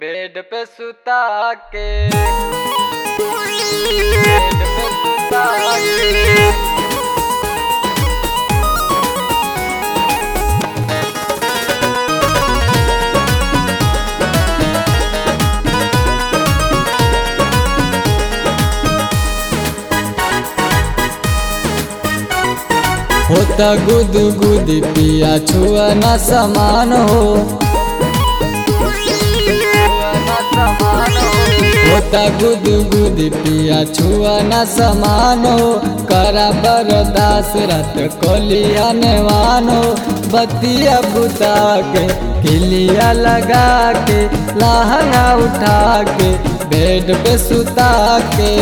bed पे सुता के bed पे सुता के होता गुद गुद पिया छुआ न समान हो ना समान हो होता गुद गुद पिया छुआ न समान हो करा बरदास रात कोलिया नेवान हो बतिया बुता के किलिया लगा के लहंगा उठा के बेड पे सुता के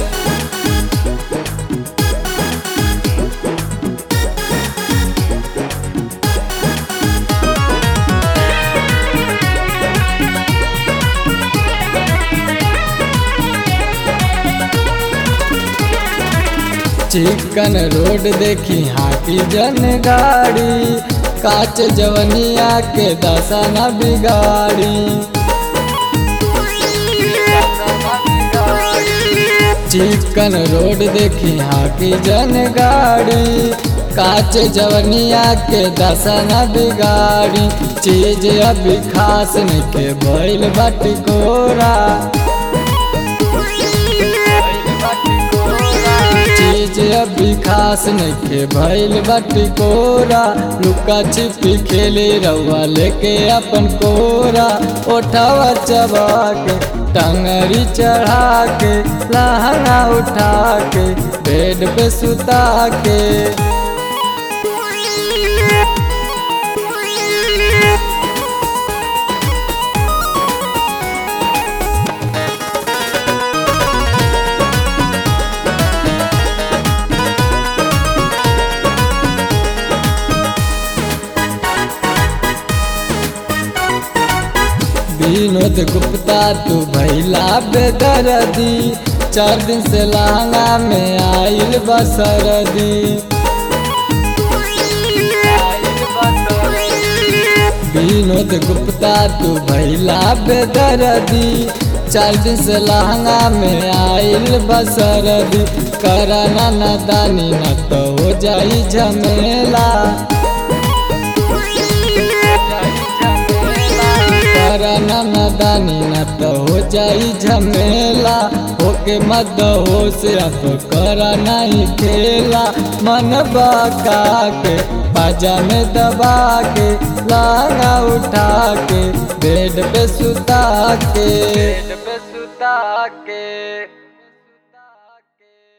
चिकन रोड देखी हाथी जन गाड़ी काच जवनिया के दशा न बिगाड़ी चिकन रोड देखी हाथी जन गाड़ी काच जवनिया के दशा न बिगाड़ी चीज अभी खास नहीं के बैल बाटी कोरा चीज अभी खास नइखे भइल बाटी कोरा लुका छिपी खेले रउआ लेके अपन कोरा ओठावा चबा के टंगरी चढ़ा के लहंगा उठा के बेड पे सुता के विनोद गुप्ता तू भैला बेदर्दी चार दिन से लहंगा में आइल बसरदी विनोद गुप्ता तू भैला बेदर्दी चार दिन से लहंगा में आइल बसरदी करना नदानी न तो हो जाई झमेला करना नदानी न तो हो जाई झमेला होके मत हो से अब करा नहीं खेला मन बका के बाजा में दबा के लागा उठा के बेड पे सुता के बेड पे सुता के